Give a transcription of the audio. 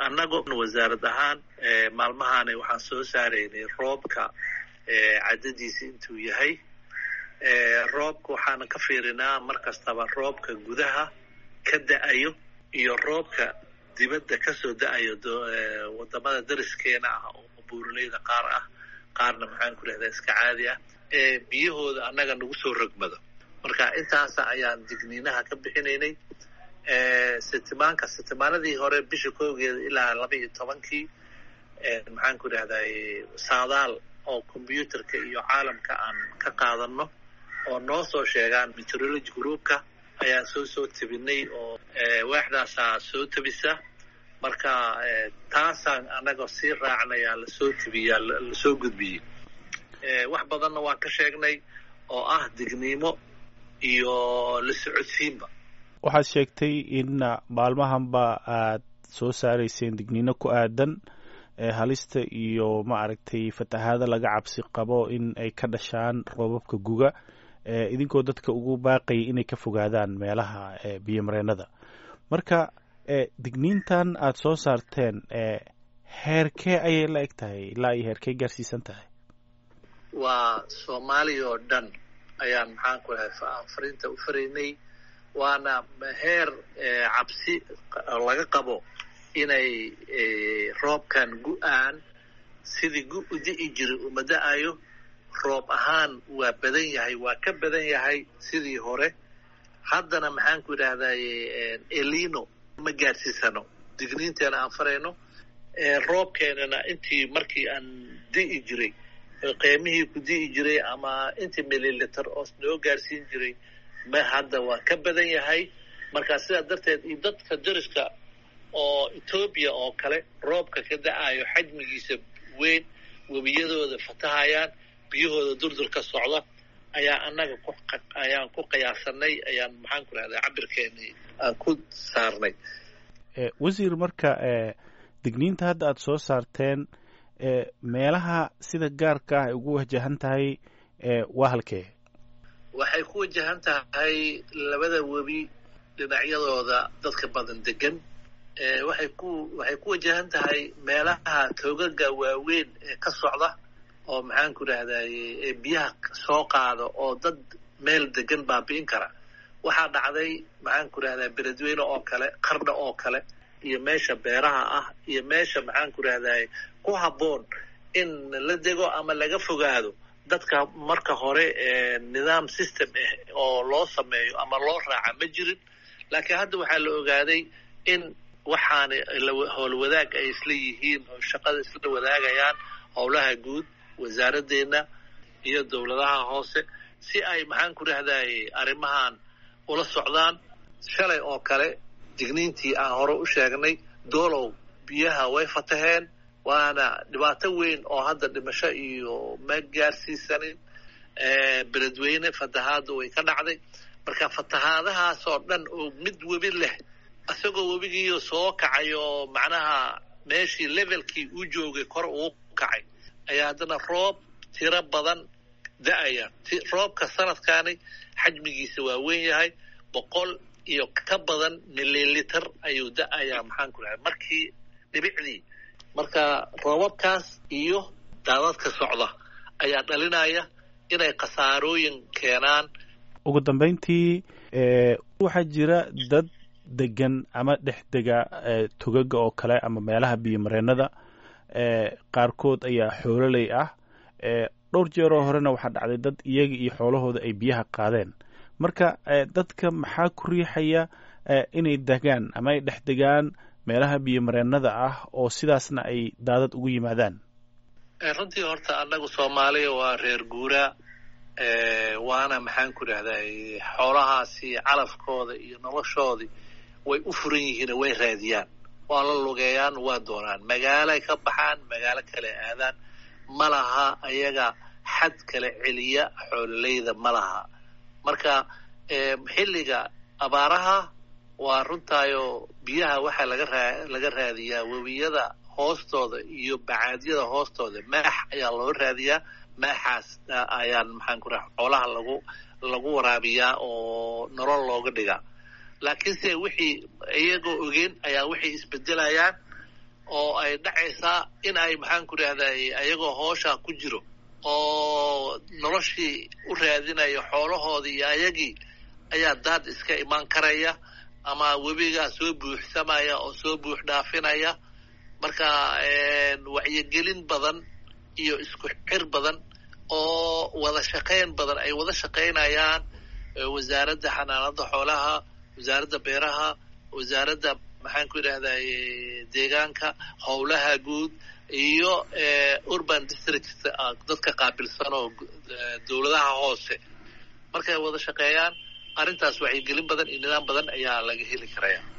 annagu wasaarad ahaan maalmahaani waxaan soo saaraynay roobka cadadiisa intuu yahay roobka waxaana ka fiirinaa mar kastaba roobka gudaha ka da-ayo iyo roobka dibadda kasoo da-ayo wadamada dariskeena ah oo buuraleyda qaar ah qaarna maxaan ku rahdaa iska caadi ah ee biyahooda annaga nagu soo rogmado marka intaasa ayaan digniinaha ka bixinaynay sitimaanka sitimaanadii hore bisha koogeeda ilaa laba iyo tobankii maxaan ku rahday saadaal oo combyuterka iyo caalamka aan ka qaadano oo noo soo sheegaan meteorology groupka ayaan soo soo tebinay oo waaxdaasaa soo tebisa marka taasaan annaga sii raacnayaa lasoo tebiyaa lasoo gudbiyey wax badanna waan ka sheegnay oo ah digniimo iyo la socodsiinba waxaad sheegtay in maalmahanba aad soo saarayseen digniino ku aadan halista iyo ma aragtay fatahaada laga cabsi qabo in ay ka dhashaan roobabka guga idinkoo dadka ugu baaqayay inay ka fogaadaan meelaha biyomareenada marka digniintan aad soo saarteen heerkee ayay la eg tahay ilaa iyo heerkee gaarsiisan tahay waa soomaaliya oo dhan ayaan maxaan ku lahay fariinta u faraynay waana heer cabsi laga qabo inay roobkan gu-aan sidii gu u di'i jiray uma da-ayo roob ahaan waa badan yahay waa ka badan yahay sidii hore haddana maxaan ku idhahday elino ma gaadhsiisano digniinteena aan farayno roobkeenana intii markii aan di'i jiray qiimihii ku di'i jiray ama intii mililiter oo noo gaadhsiin jiray ma hadda waa ka badan yahay marka sidaa darteed iyo dadka dariska oo etoobiya oo kale roobka ka da-ayo xajmigiisa weyn webiyadooda fatahayaan biyahooda durdurka socda ayaa annaga ayaan ku qiyaasanay ayaan maxaan ku rahdaa cabirkeeni aan ku saarnay wasiir marka digniinta hadda aada soo saarteen meelaha sida gaarka ah ay ugu wajahan tahay waa halkee waxay ku wajahan tahay labada webi dhinacyadooda dadka badan degan waxay ku waxay ku wajahan tahay meelaha toogaga waaweyn ee ka socda oo maxaan ku rahdaye biyaha soo qaada oo dad meel degan baabi'in kara waxaa dhacday maxaan ku rahdaa beledweyne oo kale qardha oo kale iyo meesha beeraha ah iyo meesha maxaan ku rahdaye ku habboon in la dego ama laga fogaado dadka marka hore nidaam system ah oo loo sameeyo ama loo raaca ma jirin laakiin hadda waxaa la ogaaday in waxaana howlwadaag ay isla yihiin oo shaqada isla wadaagayaan howlaha guud wasaaraddeena iyo dowladaha hoose si ay maxaan ku rahdaye arrimahan ula socdaan shalay oo kale digniintii aan hore u sheegnay doolow biyaha way fataheen waana dhibaato weyn oo hadda dhimasho iyo ma gaarsiisanin beledweyne fatahaadda way ka dhacday marka fatahaadahaasoo dhan oo mid webi leh isagoo webigiiyo soo kacay oo macnaha meeshii levelkii uu joogay kor uu kacay ayaa haddana roob tiro badan da-aya roobka sanadkaani xajmigiisa waa weyn yahay boqol iyo ka badan mililiter ayuu da-ayaa maxaan ku dhahay markii dhibicdii marka roobabkaas iyo daadadka socda ayaa dhalinaya inay khasaarooyin keenaan ugu dambeyntii waxaa jira dad degan ama dhex dega togaga oo kale ama meelaha biyomareenada qaarkood ayaa xoololey ah dhowr jeeroo horena waxaa dhacday dad iyaga iyo xoolahooda ay biyaha qaadeen marka dadka maxaa ku riixaya inay degaan ama ay dhex degaan meelaha biyomareenada ah oo sidaasna ay daadad ugu yimaadaan runtii horta annagu soomaaliya waa reer guuraa waana maxaan ku dhahday xoolahaasi calafkooda iyo noloshoodii way u furan yihiin way raadiyaan waa la lugeeyaan waa doonaan magaalay ka baxaan magaalo kale aadaan ma laha ayaga xad kale celiya xoololeyda ma laha marka xilliga abaaraha waa runtaayo biyaha waxaa laga raa laga raadiyaa webiyada hoostooda iyo bacaadyada hoostooda maax ayaa loo raadiyaa maaxaas ayaan maxaan ku raha xoolaha lagu lagu waraabiyaa oo nolol looga dhigaa laakiinse wixii iyagoo ogeen ayaa waxay isbedelayaan oo ay dhacaysaa in ay maxaan ku idhahday ayagoo hooshaa ku jiro oo noloshii u raadinayo xoolahoodii iyo ayagii ayaa daad iska imaan karaya ama webigaa soo buuxsamaya oo soo buux dhaafinaya marka wacyigelin badan iyo isku xir badan oo wada shaqayn badan ay wada shaqaynayaan wasaaradda xanaanada xoolaha wasaaradda beeraha wasaaradda maxaan ku idhahday deegaanka howlaha guud iyo urban districts dadka qaabilsan oo dowladaha hoose markay wada shaqeeyaan arrintaas wacyigelin badan iyo nidaam badan ayaa laga heli karaya